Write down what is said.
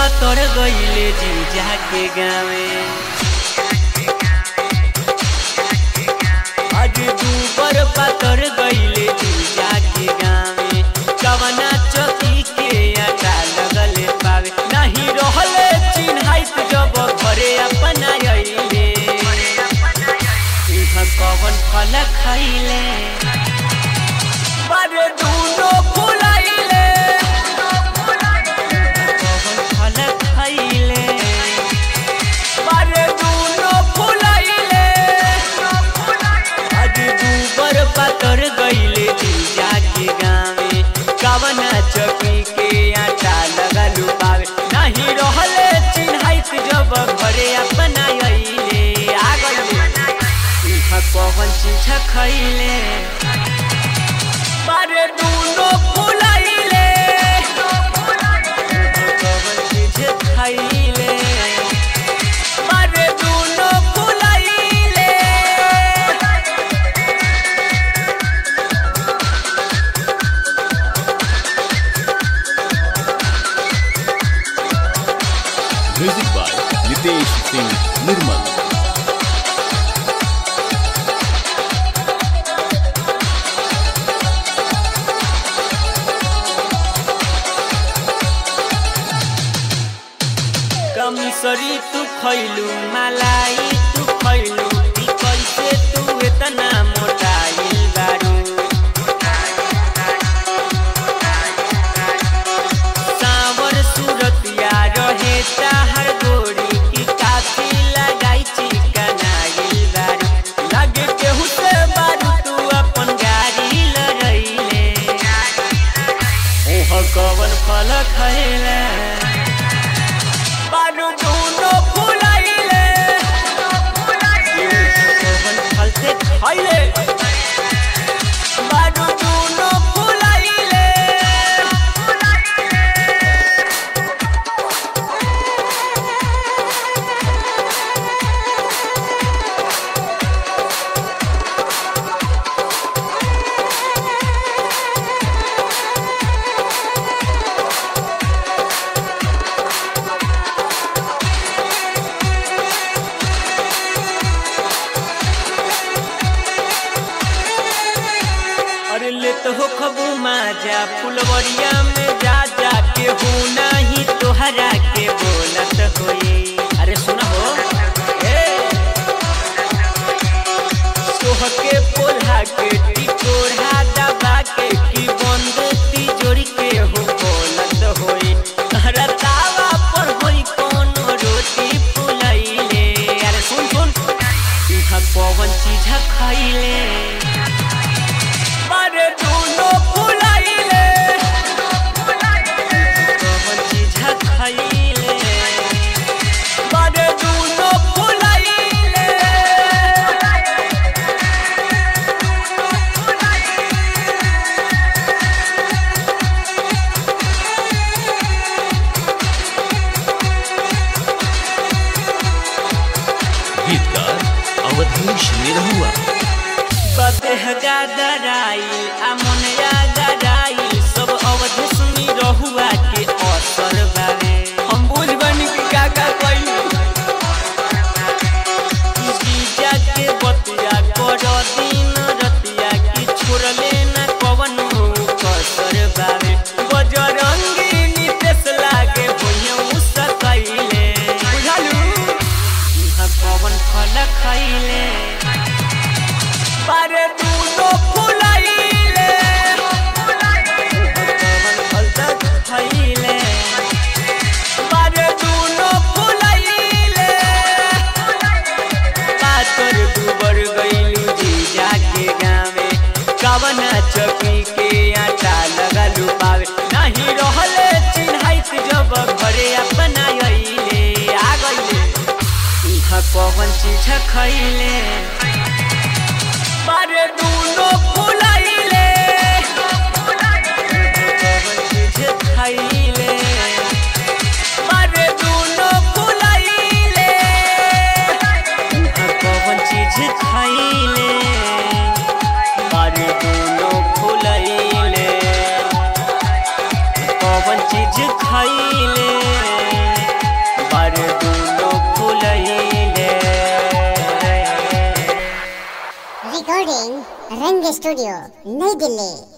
पातर गईले जीजा के गावे आज दूबर पातर गईले जीजा के गावे कवना चौकी के आटा लगले पावे नहीं रहले चिन्हाइत जब घरे अपना अइले इहाँ कवन फल खैले बारे दूनो फुलाइले कवन फल खैले बारे दूनो फुलाइले आज दूबर पातर गईले जीजा के गावे कवना चौकी के आटा लगलू पावे नहीं रहले चिन्हाइत जब घरे अपना अइले आ गइले इहाँ कवन चीज खैले बारे दूनो फुलाइले कवन चीज खैले बारे दूनो फुलाइले म्यूजिक बाय नितेश सिंह निर्मल कमिसरी तू खैलू मलाई तू खैलू ई कैसे तू इतना मोटाइल बारू सावर सूरतिया रहे ताहर गोरी की काफी लगाई चिकनाइल बारू लगे केहू से बारू तू अपन गाड़ी लड़ैले ओह कवन फल खैले बारू दूनो फुलाइले कवन फल से खैले बारू दूनो फुलाइले अरे ले तो हो खबू माजा फुलवरिया में जा जा के हो नाही तोहरा के बोलत होई अरे सुना हो ए सोह के पोल्हा के टिकोढ़ा दबा के की बंद तिजोरी के हो बोलत होई तहरा तावा पर होई कोनो रोटी फुलैले अरे सुन सुन इहाँ कौन चीज खैले बारे दूनो फुलाइले कवन चीज खैले बारे दूनो फुलाइले गीतकार अवधेश निरहुआ बदेह गादराई अमनिया गदाई सब अवध सुनी रहुआ के असर बावे हम बुझ बनी कि का का कइली जीजा के बतिया कर दिन रतिया की छोड़ले न कवन कसर बावे बजरंगी नितेश लागे भुइया उसकैले बुझालू इहाँ कवन फल खैले बारे दूनो फुलाइले कवन फल तक खैले बारे दूनो फुलाइले पातर दुबर गइलू जीजा के गावे कवना चौकी के आटा लगलू पावे नहीं रहले चिन्हाइत जब घरे अपना अइले आ गइले इहाँ कवन चीज खैले बारे दूनो फुलाइले कवन चीज खैले बारे दूनो फुलाइले इहाँ कवन चीज खैले बारे दूनो फुलाइले कवन चीज खैले स्टूडियो नई दिल्ली